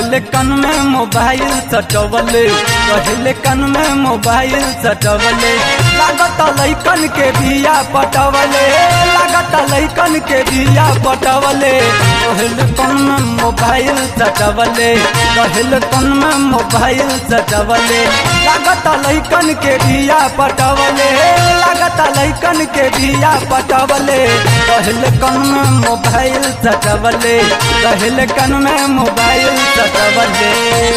कहले कन में मोबाइल सटवले कहले कन में मोबाइल सटवले लागत लैकन के बिया पटवले लागत लैकन के बिया पटवले कहले कन में मोबाइल सटवले कहले कन में मोबाइल सटवले लागत लैकन के बिया पटवले लागत लैकन के बिया पटवले कहले कन में मोबाइल सटवले कहले कन में मोबाइल सटवले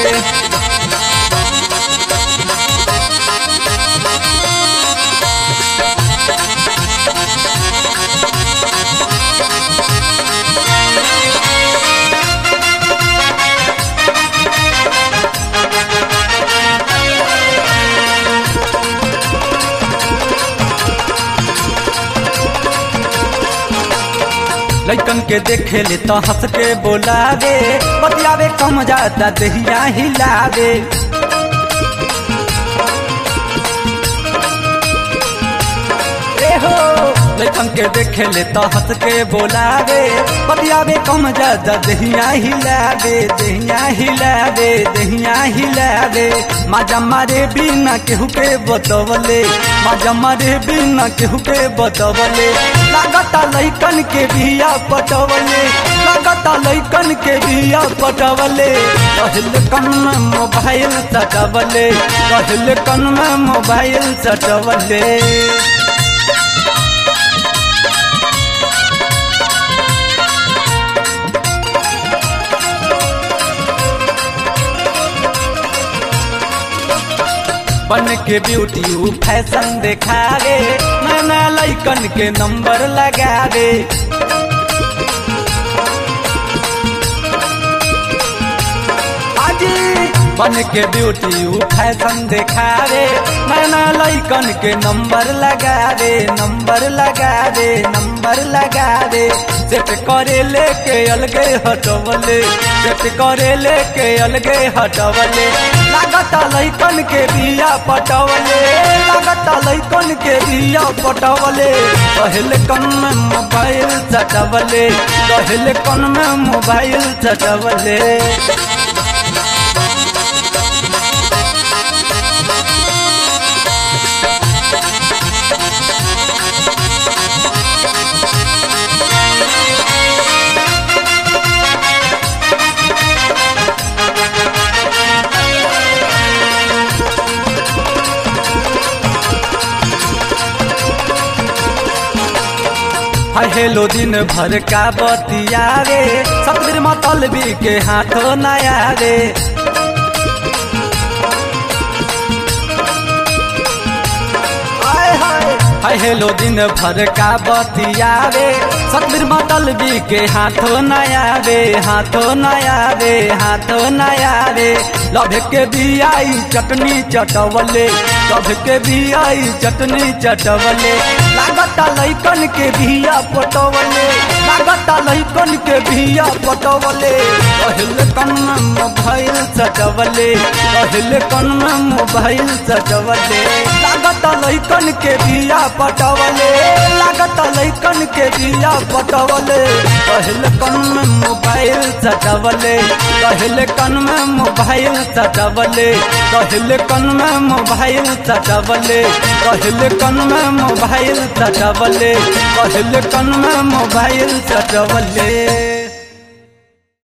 लैकन के देखे ले तो हंस के बोलावे बतियावे कम जाता दहिया हिलावे ए हो लैकन के देखे ले तो हंस के बोलावे बतियावे कम जाता दहिया हिलावे दहिया हिलावे दहिया हिलावे माजा मारे बिना केहू के बतवले माजा मारे बिना केहू के बतवले लागता लैकन के बिया पटवले लागता लैकन के बिया पटवले कहल कन में मोबाइल सटवले कहल कन में मोबाइल सटवले बन के ब्यूटी उ फैशन देखावे नया लैकन के नंबर लगावे आजी बन के ब्यूटी उ फैशन देखावे नया लैकन के नंबर लगावे नंबर लगावे नंबर लगावे सेट करे लेके अलगे हटवले सेट करे लेके अलगे हटवले लागता लैकन के बिया पटवले लागता लैकन के बिया पटवले कहले कन में मोबाइल चटवले कहले कन में मोबाइल चटवले हेलो दिन भर का बतियावे सतबीर मतलबी के हाथों नया रे हाय हेलो दिन भर का बतियावे सतबीर मतलबी के हाथों नया रे हाथों नया रे हाथों नया रे लभ के बियाई चटनी चटवले लभ के बियाई चटनी चटवले लागता लैकन के बिया पटवले लागता लैकन के बिया पटवले कहल कन में मोबाइल सटवले कहल कन में मोबाइल सटवले लागता लैकन के बिया पटवले लागता लैकन के बिया पटवले कहल कन में मोबाइल सटवले कहल कन में मोबाइल सटवले कहल कन में मोबाइल सटवले कहल कन में मोबाइल सटवले कहल कन में मोबाइल सटवले